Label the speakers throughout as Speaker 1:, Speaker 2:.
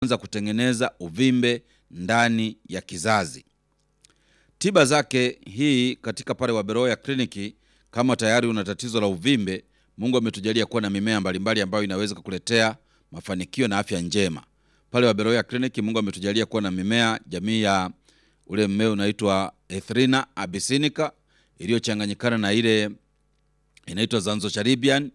Speaker 1: anza kutengeneza uvimbe ndani ya kizazi. Tiba zake hii katika pale Waberoya kliniki, kama tayari una tatizo la uvimbe, Mungu ametujalia kuwa na mimea mbalimbali ambayo inaweza kukuletea mafanikio na afya njema. Pale Waberoya kliniki, Mungu ametujalia kuwa na mimea jamii ya ule mmea unaitwa Ethrinha abyssinica iliyochanganyikana na ile inaitwa Zanzocharibian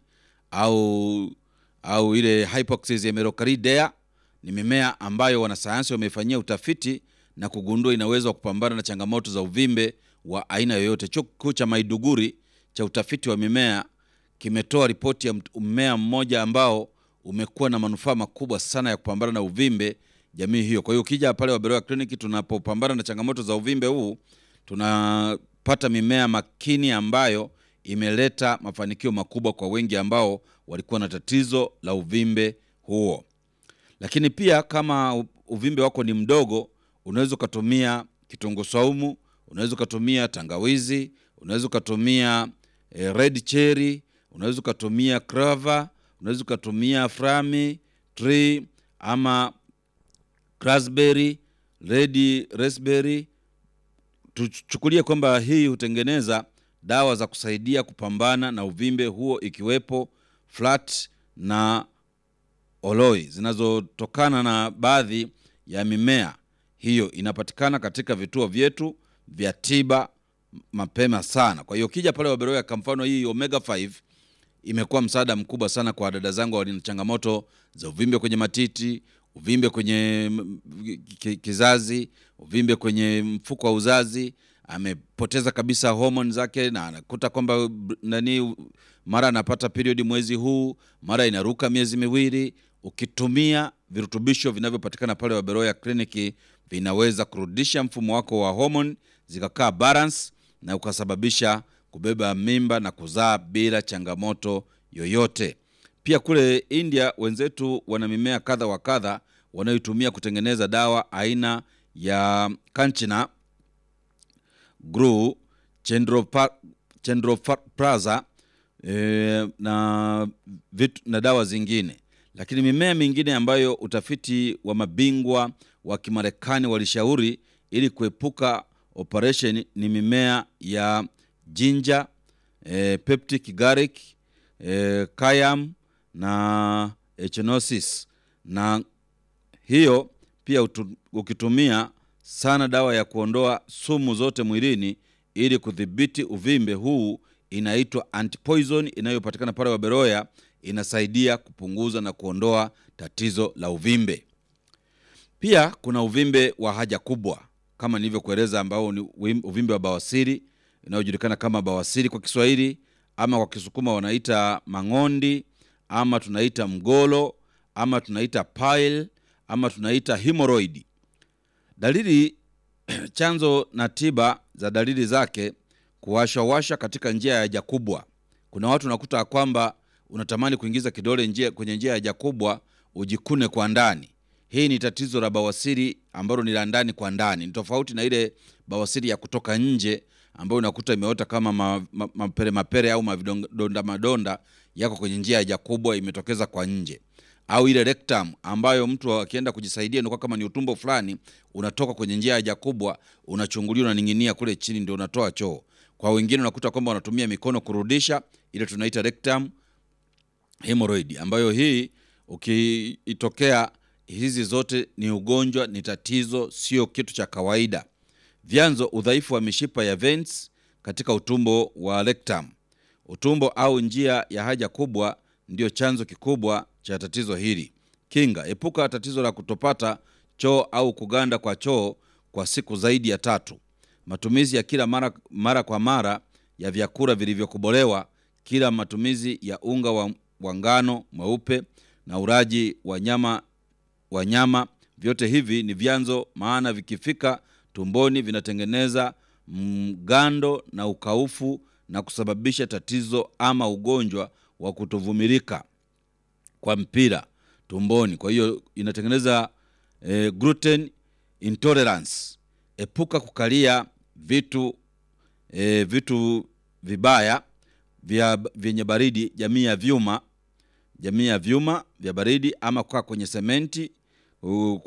Speaker 1: au au ile Hypoxis emerocardea. Ni mimea ambayo wanasayansi wamefanyia utafiti na kugundua inaweza kupambana na changamoto za uvimbe wa aina yoyote. Chuo kikuu cha Maiduguri cha utafiti wa mimea kimetoa ripoti ya mmea mmoja ambao umekuwa na manufaa makubwa sana ya kupambana na uvimbe jamii hiyo. Kwa hiyo ukija pale Waberoya kliniki, tunapopambana na changamoto za uvimbe huu, tunapata mimea makini ambayo imeleta mafanikio makubwa kwa wengi ambao walikuwa na tatizo la uvimbe huo. Lakini pia kama uvimbe wako ni mdogo, unaweza ukatumia kitunguu saumu, unaweza ukatumia tangawizi, unaweza ukatumia eh, red cherry, unaweza ukatumia crava, unaweza ukatumia frami tree ama raspberry, red raspberry. Tuchukulie kwamba hii hutengeneza dawa za kusaidia kupambana na uvimbe huo ikiwepo flat na oloi zinazotokana na baadhi ya mimea hiyo. Inapatikana katika vituo vyetu vya tiba mapema sana. Kwa hiyo ukija pale Waberoya, kwa mfano hii omega 5 imekuwa msaada mkubwa sana kwa dada zangu walina changamoto za uvimbe kwenye matiti, uvimbe kwenye kizazi, uvimbe kwenye mfuko wa uzazi amepoteza kabisa homoni zake na anakuta kwamba nani, mara anapata period mwezi huu, mara inaruka miezi miwili. Ukitumia virutubisho vinavyopatikana pale Waberoya kliniki vinaweza kurudisha mfumo wako wa homoni zikakaa balance na ukasababisha kubeba mimba na kuzaa bila changamoto yoyote. Pia kule India wenzetu wana mimea kadha wa kadha wanayoitumia kutengeneza dawa aina ya kanchina gru chendropraza e, na, vitu, na dawa zingine. Lakini mimea mingine ambayo utafiti wa mabingwa wa Kimarekani walishauri ili kuepuka operation ni mimea ya ginger, e, peptic garlic, e, cayenne na echinosis. Na hiyo pia utu, ukitumia sana dawa ya kuondoa sumu zote mwilini ili kudhibiti uvimbe huu inaitwa antipoison inayopatikana pale Waberoya, inasaidia kupunguza na kuondoa tatizo la uvimbe. Pia kuna uvimbe wa haja kubwa kama nilivyokueleza, ambao ni uvimbe wa bawasiri inayojulikana kama bawasiri kwa Kiswahili, ama kwa Kisukuma wanaita mang'ondi, ama tunaita mgolo, ama tunaita pile, ama tunaita hemorrhoid. Dalili chanzo na tiba za dalili zake: kuwashawasha katika njia ya haja kubwa. Kuna watu unakuta kwamba unatamani kuingiza kidole njia, kwenye njia ya haja kubwa ujikune kwa ndani. Hii ni tatizo la bawasiri ambalo ni la ndani kwa ndani, ni tofauti na ile bawasiri ya kutoka nje ambayo unakuta imeota kama ma, ma, mapere mapere au mavidonda madonda yako kwenye njia ya haja kubwa imetokeza kwa nje au ile rectum ambayo mtu akienda kujisaidia inakuwa kama ni utumbo fulani unatoka kwenye njia ya haja kubwa, unachunguliwa, unaning'inia kule chini, ndio unatoa choo. Kwa wengine unakuta kwamba wanatumia mikono kurudisha, ile tunaita rectum hemorrhoid, ambayo hii ukiitokea, hizi zote ni ugonjwa, ni tatizo, sio kitu cha kawaida. Vyanzo: udhaifu wa mishipa ya veins katika utumbo wa rectum. Utumbo au njia ya haja kubwa ndio chanzo kikubwa cha tatizo hili. Kinga: epuka tatizo la kutopata choo au kuganda kwa choo kwa siku zaidi ya tatu. Matumizi ya kila mara, mara kwa mara ya vyakula vilivyokobolewa, kila matumizi ya unga wa, wa ngano mweupe na ulaji wa nyama wa nyama, vyote hivi ni vyanzo, maana vikifika tumboni vinatengeneza mgando na ukaufu na kusababisha tatizo ama ugonjwa wa kutovumilika kwa mpira tumboni. Kwa hiyo inatengeneza eh, gluten intolerance. Epuka kukalia vitu eh, vitu vibaya vya vyenye baridi, jamii ya vyuma, jamii ya vyuma vya baridi, ama kukaa kwenye sementi uh,